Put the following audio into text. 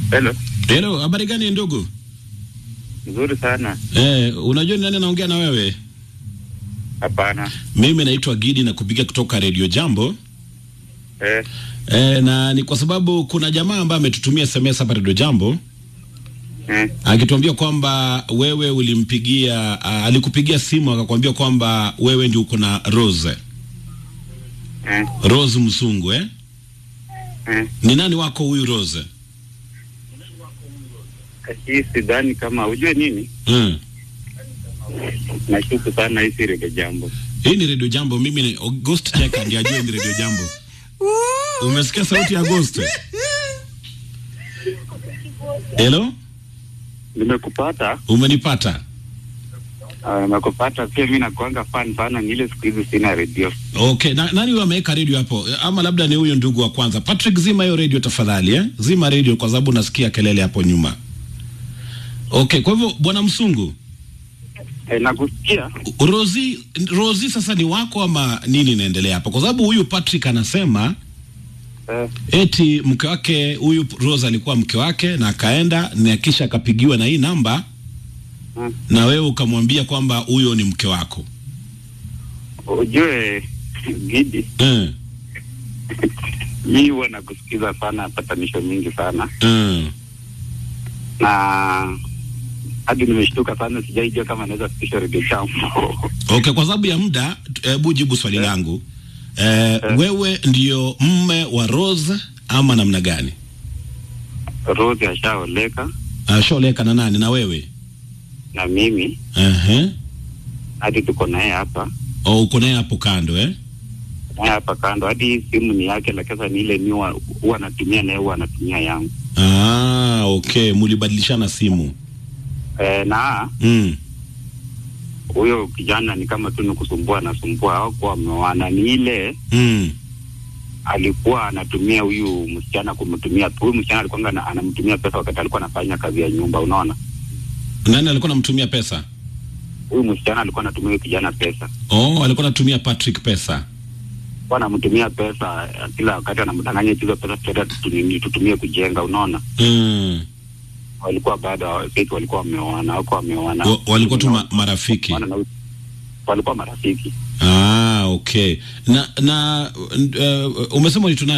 Hello. Hello, habari gani ndugu? Nzuri sana. Eh, unajua ni nani anaongea na wewe? Hapana. Mimi naitwa Gidi na kupiga kutoka Radio Jambo. Eh, Eh, na ni kwa sababu kuna jamaa ambaye ametutumia SMS hapa Radio Jambo eh, akituambia kwamba wewe ulimpigia uh, alikupigia simu akakwambia kwamba wewe ndio uko na Rose. eh, Rose Msungu eh? eh. Ni nani wako huyu Rose? Hii sidhani kama ujue nini, Mm. nashuku sana hii si Redio Jambo. Hii ni Radio Jambo, mimi ni Ghost Checker ndiye ajue ni Radio Jambo. Umesikia sauti ya Ghost? Hello? Nimekupata, Umenipata? ah, nimekupata pia. Mi nakuanga fan sana, ni ile siku hizi sina redio. Okay, na, nani huyo ameweka radio hapo? Ama labda ni huyo ndugu wa kwanza. Patrick, zima hiyo radio tafadhali eh? Zima radio kwa sababu nasikia kelele hapo nyuma. Okay, kwa hivyo bwana Msungu, Eh, nakusikia. Rozi Rozi sasa ni wako ama nini inaendelea hapo? Kwa sababu huyu Patrick anasema Eh, eti mke wake huyu Rose alikuwa mke wake na akaenda na kisha akapigiwa na hii namba hmm. na wewe ukamwambia kwamba huyo ni mke wako. Ujue Gidi, Mm, mi huwa nakusikiza sana, patanisho mingi sana, mm. na hadi nimeshtuka sana, sijaijua kama naweza fikisha Redio Jambo. Okay, kwa sababu ya muda, hebu jibu swali langu. Eh, wewe ndio mme wa Rose ama namna gani? Rose ashaoleka Ashaoleka na nani? Na wewe? na mimi, Ehe. hadi tuko naye hapa Oh, uko naye hapo kando eh? naye hapa kando, hadi hii simu ni yake, lakini sasa ni ile mi huwa huwa anatumia naye huwa anatumia yangu Ah, okay, mulibadilishana simu. e, na Mm. huyo kijana ni kama tu ni kusumbua, anasumbua hawakuwa wameoana, ni ile Mm. alikuwa anatumia huyu msichana kumtumia. Huyu msichana alikuwa ana- anamtumia pesa wakati alikuwa anafanya kazi ya nyumba, unaona. Nani alikuwa anamtumia pesa? Huyu msichana alikuwa anatumia huyu kijana pesa, Oh, alikuwa anatumia Patrick pesa. alikuwa anamtumia pesa eh, kila wakati, anamdanganya hizo pesa tuta tutumie, tutumie kujenga, unaona. Mm. Walikuwa bado sisi walikuwa wameoana, wako wameoana, Wa- walikuwa tu ma marafiki. Wana- na- walikuwa marafiki Ah, okay. Na na uh, umesema ni